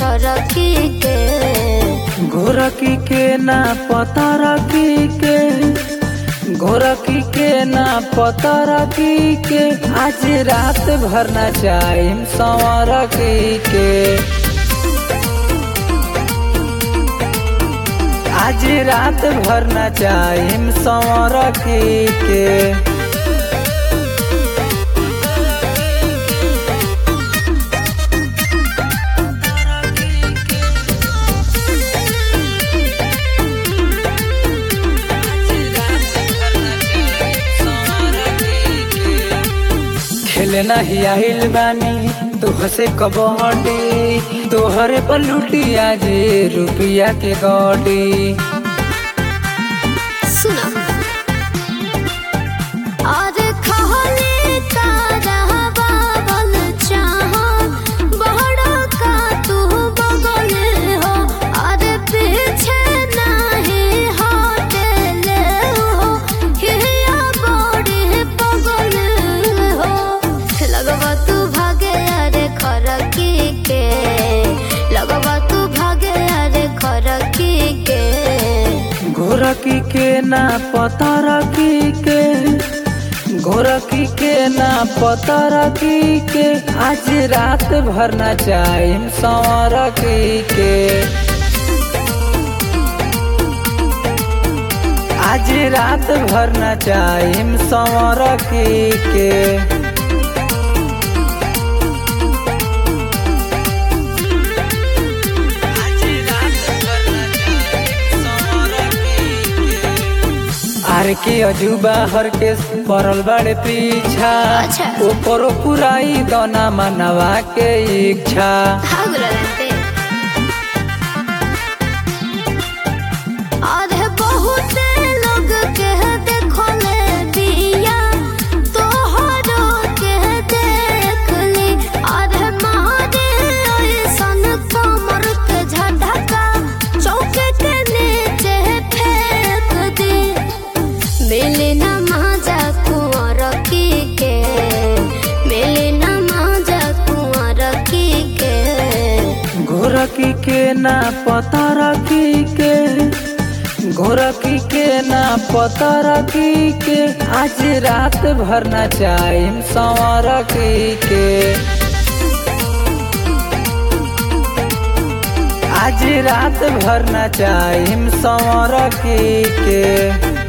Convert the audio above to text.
छरकी के गोरखी के ना पता रखी के गोरखी के ना पता रखी के आज रात भर ना चाहे संवरखी के आज रात भर ना चाहे संवरखी के खेले नहीं आइल बानी तोह से कबड्डी तोहरे पर लुटिया जे रुपिया के गड्डी सुना और खहले तारा बाबल चाह बहड़ा का तू बगल हो और पीछे नहीं हटले हो हिया बड़ी पगल हो लगवा तू भागे अरे खरकी के लगवा तू भागे अरे खरकी के गोरखी के ना पता रखी के गोरखी के ना पता रखी के आज रात भर ना चाहे संवरखी के आज रात भर ना चाहे संवरखी के आर के अजूबा हर के पड़ल बड़े पीछा अच्छा। ओकरो पुराई दोना मनवा के इच्छा हाँ गुलाबी अरे बहुत लोग के देखले बिया तोहरो के देख ली अरे मारे ऐसन कमर के झटका चौके के नीचे फेंक दी मिली न मजा कुंवर की के मिली न मजा कुंवर की के गोरखी के ना पता रखी के गोरखी के ना पता रखी के आज रात भर ना चाहे संवरखी के आज रात भर ना चाहे संवरखी के